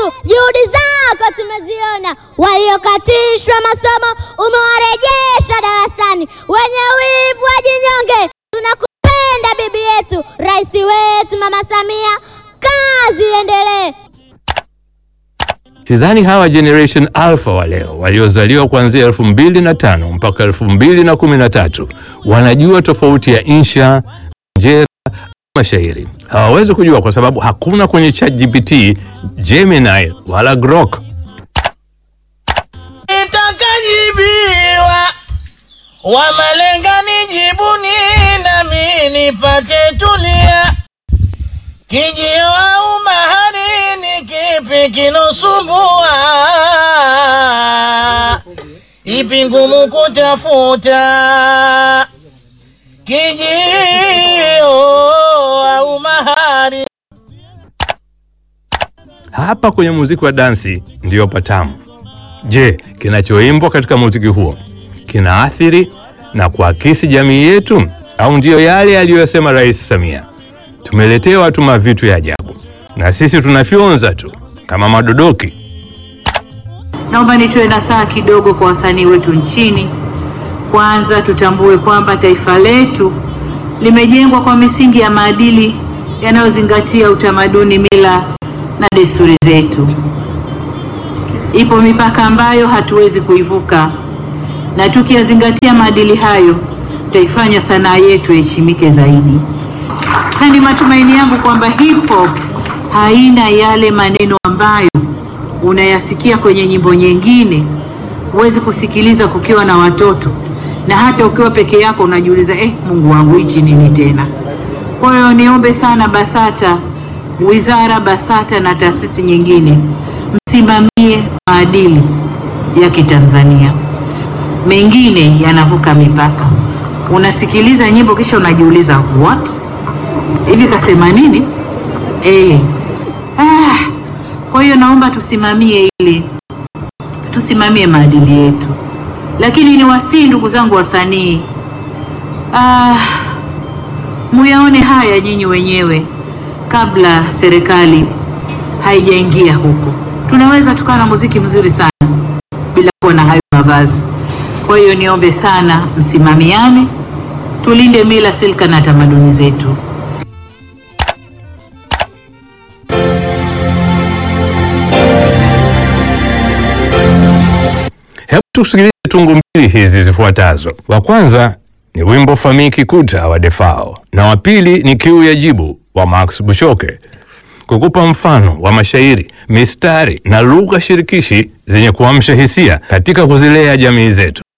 wetu, juhudi zako tumeziona. Waliokatishwa masomo umewarejesha darasani, wenye wivu wajinyonge. Tunakupenda bibi yetu, rais wetu Mama Samia, kazi iendelee. Sidhani hawa generation alpha wa leo waliozaliwa kuanzia elfu mbili na tano mpaka elfu mbili na kumi na tatu wanajua tofauti ya insha, njera, mashairi. Hawawezi kujua kwa sababu hakuna kwenye ChatGPT, Gemini wala Grok. Nitakajibiwa wa malenga nijibuni, nami nipate tulia. Kijio au mahari, ni kipi kinosumbua? Ipi ngumu kutafuta? Kijio au mahari Hapa kwenye muziki wa dansi ndiyo patamu. Je, kinachoimbwa katika muziki huo kinaathiri na kuakisi jamii yetu au ndiyo yale aliyosema Rais Samia? Tumeletewa tu mavitu ya ajabu na sisi tunafyonza tu kama madodoki. Naomba nitoe nasaha kidogo kwa wasanii wetu nchini. Kwanza tutambue kwamba taifa letu limejengwa kwa misingi ya maadili yanayozingatia utamaduni, mila na desturi zetu. Ipo mipaka ambayo hatuwezi kuivuka, na tukiyazingatia maadili hayo tutaifanya sanaa yetu iheshimike zaidi, na ni matumaini yangu kwamba hip hop haina yale maneno ambayo unayasikia kwenye nyimbo nyingine, huwezi kusikiliza kukiwa na watoto, na hata ukiwa peke yako unajiuliza eh, Mungu wangu hichi nini tena? Kwa hiyo niombe sana BASATA, wizara BASATA na taasisi nyingine, msimamie maadili ya Kitanzania. Mengine yanavuka mipaka, unasikiliza nyimbo kisha unajiuliza what, hivi kasema nini? Eh, ah, kwa hiyo naomba tusimamie ili tusimamie maadili yetu, lakini ni wasii, ndugu zangu wasanii, ah, muyaone haya nyinyi wenyewe kabla serikali haijaingia huko. Tunaweza tukawa na muziki mzuri sana bila kuwa na hayo mavazi. Kwa hiyo niombe sana msimamiane, tulinde mila, silka na tamaduni zetu. Hebu tusikilize tungu mbili hizi zifuatazo. Wa kwanza ni wimbo Famii Kikuta wa Defao na wa pili ni Kiu ya Jibu wa Max Bushoke, kukupa mfano wa mashairi, mistari na lugha shirikishi zenye kuamsha hisia katika kuzilea jamii zetu.